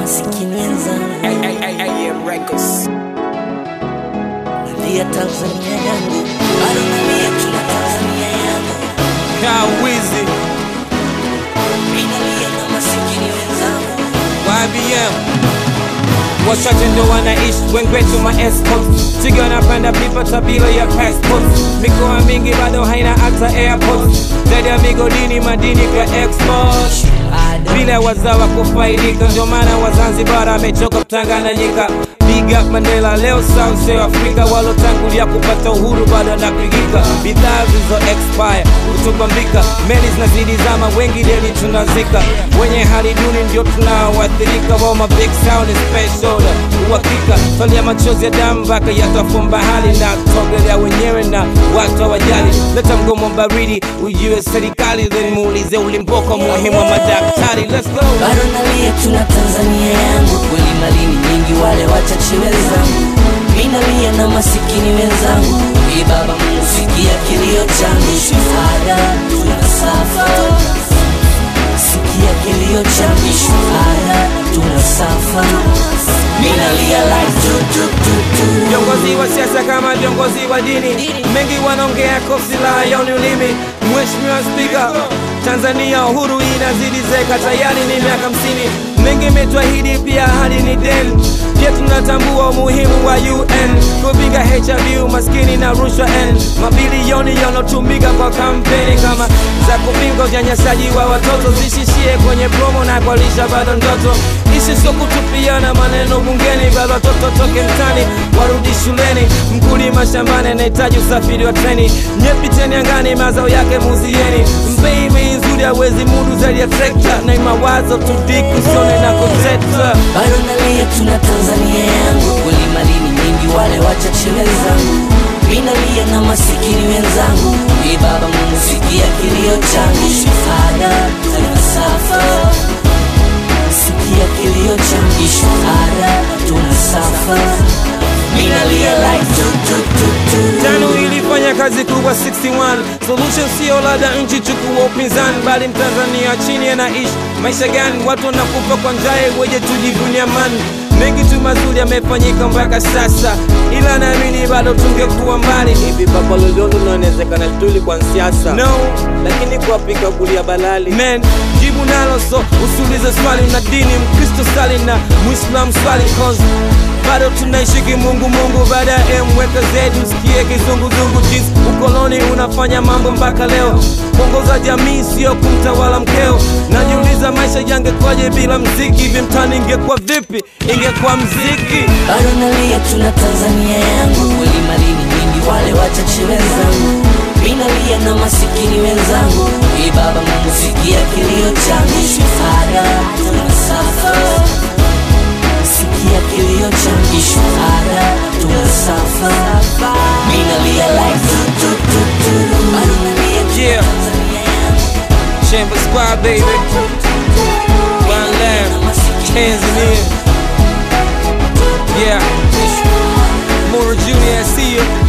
masikini wenzangu, AM Records. nalia Tanzania yangu, bado nalia tuna Tanzania yangu, Kawizi, mimi nalia na masikini wenzangu. YBM. Wachache ndo wanaishi wengwetu ma escort Chiga wanapanda pipa tabila ya passport Mikoa mingi bado haina hata airport Zaidi ya migodini madini kwa export bila wazawa kufaidika, ndio maana Wazanzibar amechoka Tanganyika. Big up Mandela, leo South Sea Afrika, walotangulia kupata uhuru bado anapigika. Bidhaa zilizo expire kutubambika, meli zinazidi zama, wengi deli tunazika. Wenye hali duni ndio tunaoathirika, wao ma big sound is special order. Uhakika swali ya machozi ya damu mpaka yatafumba hali na togelea wenyewe na watu hawajali. Leta mgomo baridi, ujue serikali, then muulize ulimboka muhimu wa madaktari. Let's go. bado nalia tuna Tanzania yangu, kweli malini nyingi wale wachache wenzangu, mimi nalia na masikini wenzangu. Ee Baba Mungu, sikia kilio changu, shuhada tunasafa, sikia kilio changu, shuhada tunasafa, mimi nalia like tu tu tu tu. Viongozi wa siasa kama viongozi wa dini, mengi wanaongea kwa silaha ya ulimi. Mheshimiwa Spika, Tanzania uhuru inazidi zeka, tayari ni miaka hamsini. Mengi imetuahidi, pia ahadi ni deni. Pia tunatambua umuhimu wa UN kupinga HIV, umaskini na rushwa N. Mabilioni yanotumika kwa kampeni kama za kupinga unyanyasaji wa watoto zishishie kwenye promo na kualisha bado ndoto. Ishi sio kutupiana maneno bungeni, bado watoto toke mtani warudi shuleni. Mkulima shambani anahitaji usafiri wa treni, nyepiteni angani, mazao yake muzieni. Mbei bei nzuri hawezi mudu zaidi ya trekta, na mawazo tudiku sone na kuteta bado nalia tuna Tanzania yangu, kweli malini nyingi wale wachache wenzangu, mimi nalia na masikini wenzangu. Ee Baba Mungu, sikia kilio changu, shuhada tunasafa, sikia kilio changu, shuhada tunasafa, mimi nalia like tu tu tu tu. tano ilifanya kazi kubwa 61 solution sio lada nchi chukua upinzani bali mtanzania chini anaishi maisha gani watu wanakufa kwa njaa weje tujivunia amani mengi tu mazuri yamefanyika mpaka sasa ila naamini bado tungekuwa mbali hivi baba lolondo unawezekana tuli kwa siasa no lakini kuwapika kulia balali man jibu nalo so usiulize swali na dini mkristo sali na muislam swali cause bado tunaishi kimungu mungu baada ya mweka zetu sikie kizunguzungu jinsi ukoloni unafanya mambo mpaka leo kuongoza jamii sio kumtawala mkeo najiuliza maisha yangekwaje bila mziki hivi mtani ingekuwa vipi ingekuwa mziki bado nalia tuna Tanzania yangu, kweli malini nyingi wale wachache wenzangu, mimi nalia na masikini wenzangu. Ee Baba Mungu, sikia kilio changu, shuhada tunasafa, sikia kilio changu, shuhada tunasafa, mimi nalia like tu tu tu tu, bado nalia tuna Yeah. Tanzania yangu, Chamber Squad baby One nalia na Lamb masikini Tanzania Yeah Mora Junior I see you